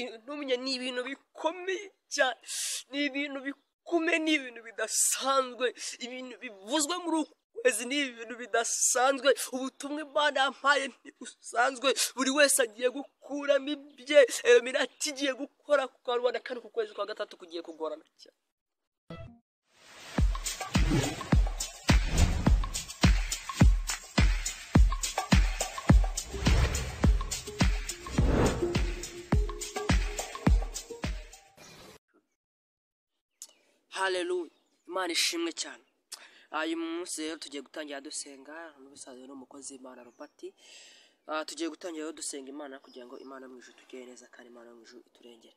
intumya ni ibintu bikomeye cyane ni ibintu bikomeye ni ibintu bidasanzwe ibintu bivuzwe muri uku kwezi ni ibintu bidasanzwe ubutumwa imana yampaye ntibusanzwe buri wese agiye gukuramo ibye mirati igiye gukora ku karubanda kandi ku kwezi kwa gatatu kugiye kugorana cyane haleluya imana ishimwe cyane uyu munsi rero tugiye gutangira dusenga n'ubusanzwe n'umukozi w'imana rupati tugiye gutangira rero dusenga imana kugira ngo imana mu ijuru tugere neza kandi imana mu ijuru iturengere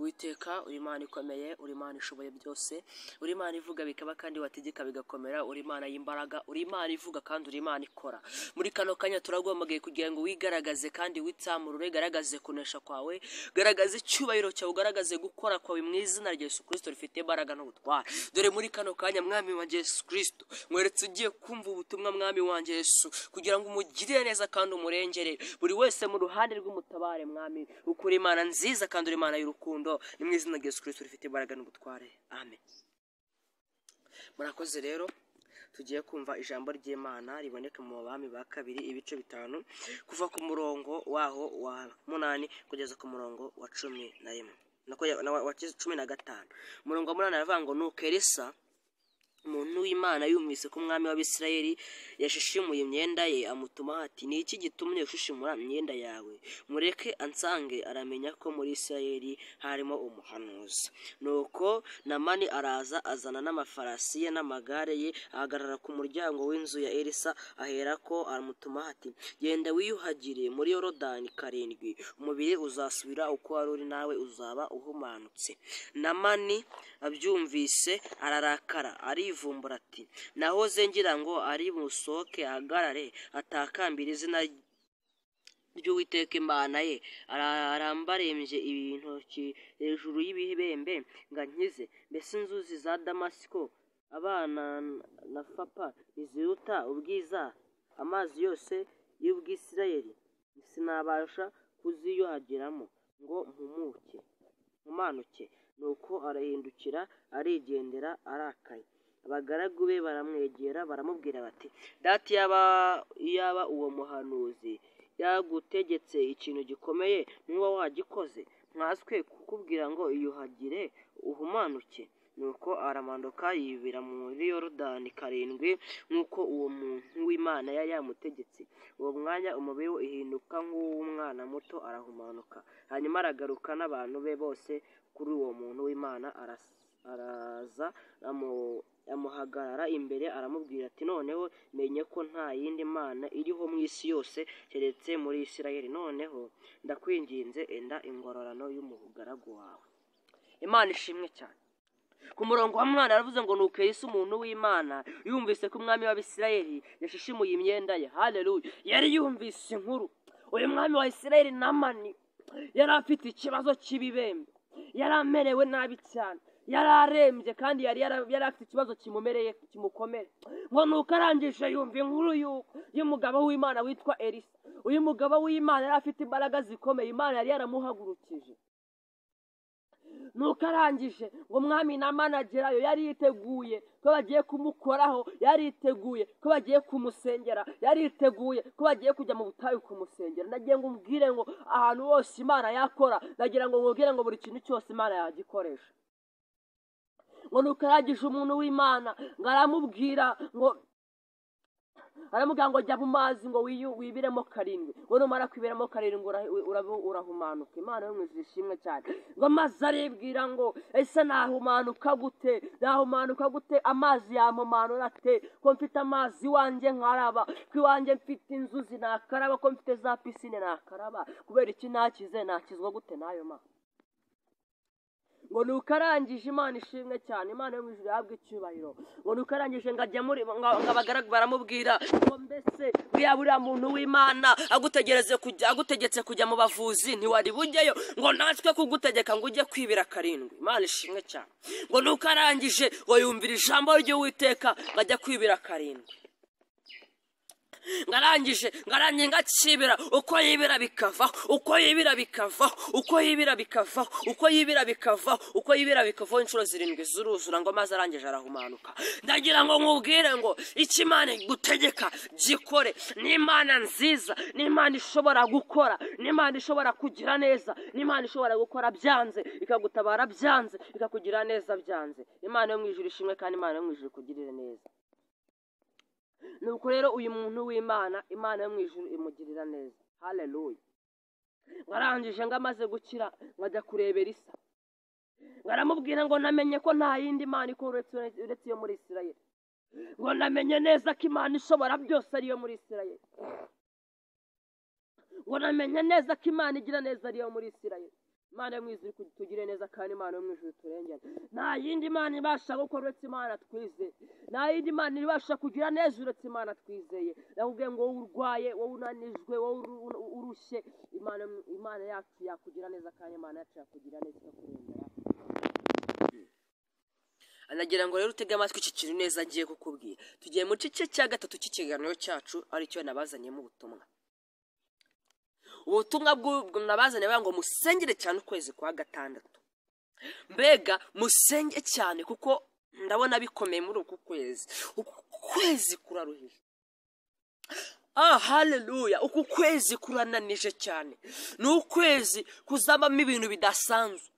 witeka uri imana ikomeye uri imana ishoboye byose uri imana ivuga bikaba kandi wategeka bigakomera uri imana y'imbaraga uri imana ivuga kandi uri imana ikora muri kano kanya turagombagiye kugira ngo wigaragaze kandi witsamurure garagaze kunesha kwawe garagaze icyubahiro cyawe ugaragaze gukora kwawe mu izina rya yesu kirisito rifite imbaraga n'ubutware dore muri kano kanya mwami wanjye yesu kirisito mweretse ugiye kumva ubutumwa mwami wanjye yesu kugira ngo umugirire neza kandi umurengere buri wese mu ruhande rw'umutabare mwami ukura imana nziza kandi uri imana y'urukundo ni mu izina rya yesu kirisito rifite imbaraga n'ubutware amen murakoze rero tugiye kumva ijambo ry'imana riboneka mu bami ba kabiri ibice bitanu kuva ku murongo waho wa munani kugeza ku murongo wa cumi na rimwe nako ya- na wa- wa cumi na gatanu umurongo wa munani aravuga ngo nuko elisa umuntu w'imana yumvise ko umwami w'abisirayeli yashishimuye imyenda ye amutuma ati ni iki gitumye ushishimura imyenda yawe mureke ansange aramenya ko muri isirayeli harimo umuhanuzi nuko namani araza azana n'amafarasi ye n'amagare ye ahagarara ku muryango w'inzu ya elisa aherako aramutuma ati genda wiyuhagire muri yorodani karindwi umubiri uzasubira uko wari uri nawe uzaba uhumanutse namani abyumvise ararakara arivumbura ati nahoze ngira ngo ari busohoke ahagarare atakambira izina ry'uwiteka imana ye Ara- arambarembye ibintoki hejuru y'ibibembe ngo ankize mbese inzuzi za damasiko abana na fapa iziruta ubwiza amazi yose y'ubwisirayeli sinabasha kuziyuhagiramo ngo mpumuke nkomanuke nuko arahindukira arigendera arakaye abagaragu be baramwegera baramubwira bati dati yaba yaba uwo muhanuzi yagutegetse ikintu gikomeye nuba wagikoze nkaswe kukubwira ngo iyuhagire uhumanuke nuko aramanuka yibira muri yorodani karindwi nk'uko uwo muntu w'imana yari yamutegetse uwo mwanya umubiri we uhinduka nk'uw'umwana muto arahumanuka hanyuma aragaruka n'abantu be bose kuri uwo muntu w'imana aras- araza amu- amuhagarara imbere aramubwira ati noneho menye ko nta yindi mana iriho mu isi yose keretse muri isirayeli noneho ndakwinginze enda ingororano y'umugaragu wawe imana ishimwe cyane ku murongo wa mwana yaravuze ngo nuko Yesu umuntu w'imana yumvise ko umwami w'abisirayeli yashishimuye imyenda ye haleluya yari yumvise inkuru uyu mwami wa isirayeli namani yari afite ikibazo cy'ibibembe yari amerewe nabi cyane yari arembye kandi yari yara- yari afite ikibazo kimumereye kimukomere ngo nuko arangije yumva inkuru y'u- y'umugabo w'imana witwa elisa uyu mugabo w'imana yari afite imbaraga zikomeye imana yari yaramuhagurukije nuko arangije ngo umwami na managerayo yari yiteguye ko bagiye kumukoraho yari yiteguye ko bagiye kumusengera yari yiteguye ko bagiye kujya mu butayu kumusengera ndagira ngo umubwire ngo ahantu hose imana yakora ndagira ngo mubwire ngo buri kintu cyose imana yagikoresha ngo nuko arangije umuntu w'imana ngo aramubwira ngo aramubwira ngo jya mu mazi ngo wiyu- wibiremo karindwi ngo numara kwibiramo karindwi ura- ura- urahumanuka imana yo mu ijuru ishimwe cyane ngo amazi aribwira ngo ese nahumanuka gute nahumanuka gute amazi yamumanura ate ko mfite amazi iwanjye nkaraba ko iwanjye mfite inzuzi nakaraba ko mfite za pisine nakaraba kubera iki nakize nakizwa gute n'ayo mazi ngo nuko arangije imana ishimwe cyane imana yo mu ijuru ihabwa icyubahiro ngo nuko arangije ngo ajya muri ngo ngo abagaragu baramubwira ngo mbese buriya buriya muntu w'imana agutegereze kujya agutegetse kujya mu bavuzi ntiwari bujyeyo ngo natwe kugutegeka ngo ujye kwibira karindwi imana ishimwe cyane ngo nuko arangije ngo yumvira ijambo ry'uwiteka ngo ajya kwibira karindwi ngarangije ngarangiye ngakibira uko yibira bikava uko yibira bikava uko yibira bikava uko yibira bikava uko yibira bikava inshuro zirindwi zuruzura ngo amazi arangije arahumanuka ndagira ngo nkubwire ngo icyo imana igutegeka gikore ni imana nziza ni imana ishobora gukora ni imana ishobora kugira neza ni imana ishobora gukora byanze ikagutabara byanze ikakugira neza byanze imana yo mu ijuru ishimwe kandi imana yo mu ijuru ikugirire neza nuko rero uyu muntu w'imana imana yo mu ijuru imugirira neza haleluya ngarangije ngo amaze gukira nkajya kurebera isa ngaramubwira ngo namenye ko nta yindi mana ikora uretse uretse iyo muri isirayeli ngo namenye neza ko imana ishobora byose ariyo muri isirayeli ngo namenye neza ko imana igira neza ariyo muri isirayeli imana yo mu ijuru tugire neza kandi imana yo mu ijuru turengere nta yindi mana ibasha gukora uretse imana twizeye nta yindi mana ibasha kugira neza uretse imana twizeye ndakubwiye ngo wowe urwaye wowe unanijwe wowe uru- urushye imana imana yacu yakugira neza kandi imana yacu yakugira neza ikakurengera anagira ngo rero utege amatwi iki kintu neza agiye kukubwira tugiye mu gice cya gatatu cy'ikiganiro cyacu aricyo nabazanyemo ubutumwa ubutumwa bw'ubwo nabazanye bavuga ngo musengere cyane ukwezi kwa gatandatu mbega musenge cyane kuko ndabona bikomeye muri uku kwezi uku kwezi kuraruhije ah haleluya uku kwezi kurananije cyane ni ukwezi kuzabamo ibintu bidasanzwe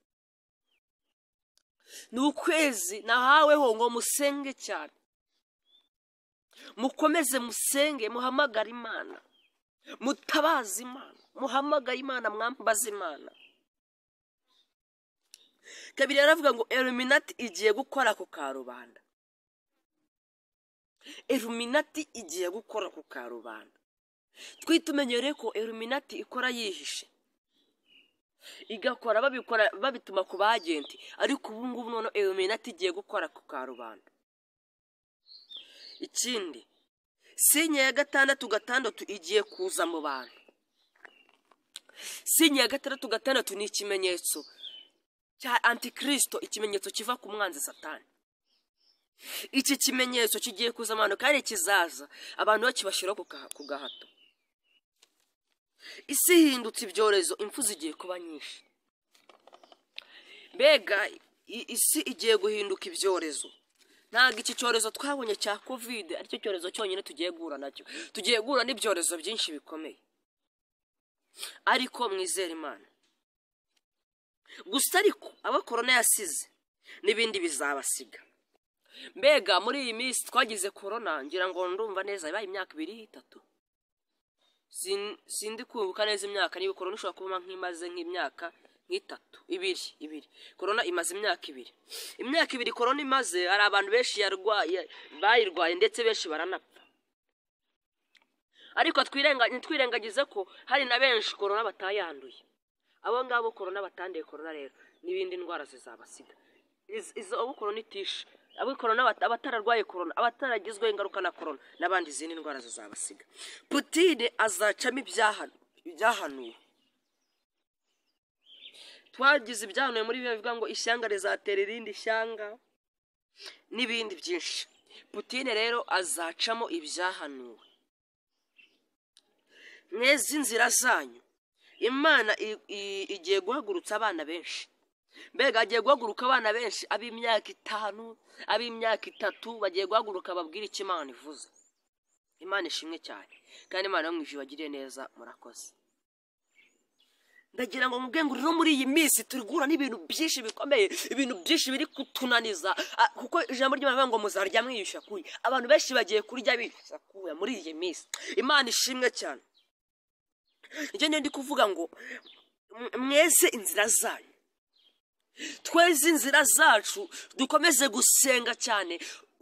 ni ukwezi nahaweho ngo musenge cyane mukomeze musenge muhamagare imana mutabaze imana muhamagare imana mwambaze imana kabiri yaravuga ngo eruminati igiye gukora ku karubanda eruminati igiye gukora ku karubanda twitumenyere ko eruminati ikora yihishe igakora babikora babituma ku bagenti ariko ubu ngubu noneho eruminati igiye gukora ku karubanda ikindi sinya ya gatandatu gatandatu igiye kuza mu bantu sinya ya gatandatu gatandatu ni ikimenyetso cya antikirisito ikimenyetso kiva ku mwanzi satani iki kimenyetso kigiye kuza mu bantu kandi kizaza abantu bakibashyiraho ku ka- ku gahato isi ihindutse ibyorezo impfu zigiye kuba nyinshi mbega i- isi igiye guhinduka ibyorezo ntabwo iki cyorezo twabonye cya kovide aricyo cyorezo cyonyine tugiye guhura nacyo tugiye guhura n'ibyorezo byinshi bikomeye ariko mwizere imana gusa ariko abo korona yasize n'ibindi bizabasiga mbega muri iyi minsi twagize korona ngira ngo ndumva neza yabaye imyaka ibiri itatu Sin- sindi kwibuka neza imyaka niba korona ishobora kuba nk'imaze nk'imyaka nk'itatu ibiri ibiri korona imaze imyaka ibiri imyaka ibiri korona imaze hari abantu benshi yarwaye bayirwaye ndetse benshi baranapfa ariko twirenga- ntitwirengagize ko hari na benshi korona batayanduye abo ngabo korona batanduye korona rero n'ibindi ndwara zizabasiga Iz- izo abo korona itishe abo korona bat- abatararwaye korona abataragizweho ingaruka na korona n'abandi izindi ndwara zizabasiga putine azacamo ibyaha- ibyahanuwe twagize ibyahanuwe muri biba bivuga ngo ishyanga rizatera irindi shyanga n'ibindi byinshi putine rero azacamo ibyahanuwe mwezi inzira zanyu imana i- i- igiye guhagurutsa abana benshi mbega agiye guhaguruka abana benshi ab'imyaka itanu ab'imyaka itatu bagiye guhaguruka babwire icyo imana ivuze imana ishimwe cyane kandi imana yo mu ijuru bagiriye neza murakoze ndagira ngo mubwe ngo no muri iyi minsi turi guhura n'ibintu byinshi bikomeye ibintu byinshi biri kutunaniza Ah, kuko ijambo ry'imana rivuga ngo muzarya mwiyushya kuya abantu benshi bagiye kurya biyushya kuya muri iyi minsi imana ishimwe cyane nicyo niyo ndi kuvuga ngo "M- mweze inzira zanyu tweze inzira zacu dukomeze gusenga cyane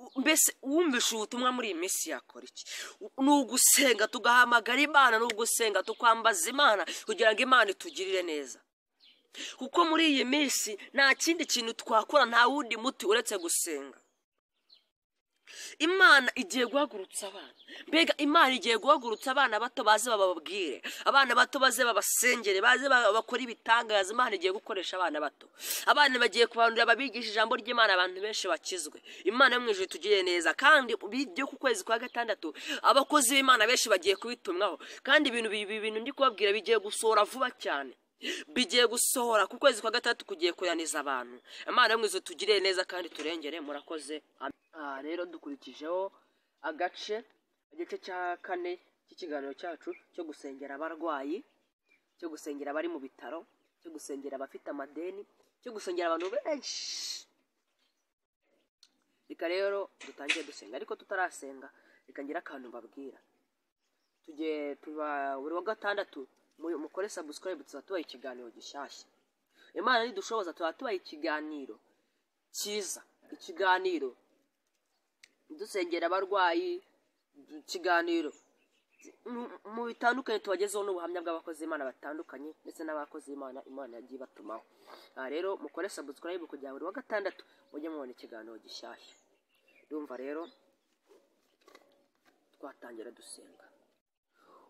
U- mbese wumvishe ubutumwa muri iyi minsi yakora iki U- ni ugusenga tugahamagara imana ni ugusenga tukwambaza imana kugira ngo imana itugirire neza kuko muri iyi minsi nta kindi kintu twakora nta wundi muti uretse gusenga imana igiye guhagurutsa abana mbega imana igiye guhagurutsa abana bato baze bababwire abana bato baze babasengere baze ba- bakore ibitangaza imana igiye gukoresha abana bato abana bagiye kubandura babigisha ijambo ry'imana abantu benshi bakizwe imana yo mu ijuru itugiriye neza kandi byo ku kwezi kwa gatandatu abakozi b'imana benshi bagiye kubitumwaho kandi ibintu bi- bi- bintu ndi kubabwira bigiye gusohora vuba cyane bigiye gusohora ku kwezi kwa gatandatu kugiye kuraniza abantu imana yo mu ijuru itugiriye neza kandi turengere murakoze Amen. aha rero dukurikijeho agace igice cya kane cy'ikiganiro cyacu cyo gusengera abarwayi cyo gusengera abari mu bitaro cyo gusengera abafite amadeni cyo gusengera abantu benshi reka rero dutangire dusenga ariko tutarasenga reka ngire akantu mbabwira tugiye tuba buri wa gatandatu mu- mukore subscribe tuba tubaha ikiganiro gishyashya imana nidushoboza tuba tubaha ikiganiro cyiza ikiganiro dusengera abarwayi ikiganiro mu- mu bitandukanye tubagezeho n'ubuhamya bw'abakozi b'imana batandukanye ndetse n'abakozi b'imana imana yagiye ibatumaho aha rero mukore subscribe kugira ngo buri wa gatandatu mujye mubona ikiganiro gishyashya ndumva rero twatangira dusenga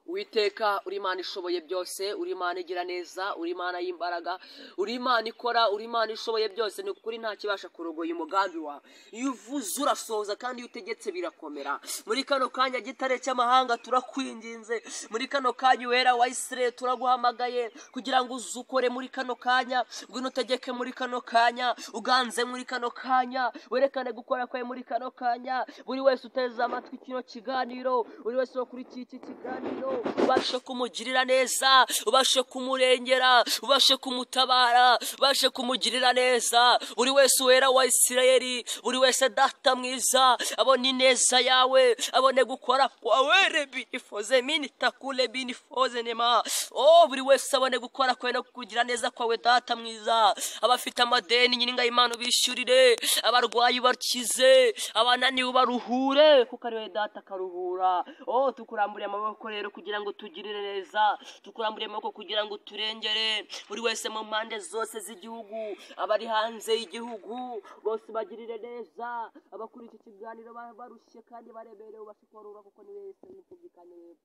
Uwiteka uri Imana ishoboye byose uri Imana igira neza uri Imana y'imbaraga uri Imana ikora uri Imana ishoboye byose ni ukuri nta kibasha kurogoya umugambi wawe iyo uvuze urasohoza kandi iyo utegetse birakomera muri kano kanya gitare cy'amahanga turakwinginze muri kano kanya wera wa Isirayeli turaguhamagaye kugira ngo uzukore muri kano kanya ngwino utegeke muri kano kanya uganze muri kano kanya werekane gukora kwawe muri kano kanya buri wese uteze amatwi kino kiganiro buri wese wo kuri iki kiganiro ubashe kumugirira neza ubashe kumurengera ubashe kumutabara ubashe kumugirira neza buri wese wera wa isirayeli buri wese data mwiza abone ineza yawe abone gukora kwawe rebinifoze minitakule binifoze nema o buri wese abone gukora kwawe no kugira neza kwawe data mwiza abafite amadeni nyiringa y'imana ubishyurire abarwayi bakize abananiwe baruhure kuko ari wowe data karuhura oh tukuramburiye amaboko rero kugira ngo tugirire neza tukuramburiye amaboko kugira ngo turengere buri wese mu mpande zose z'igihugu abari hanze y'igihugu bose bagirire neza abakuri iki kiganiro ba- barushye kandi baremerewe ubashe kubarura kuko ni wese yumvikanye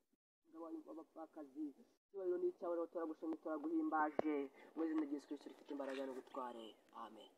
abapfakazi icyubahiro ni icyawe rero turagushimye turaguhimbaje mu izina ry'yesu kirisito rifite imbaraga no gutware amen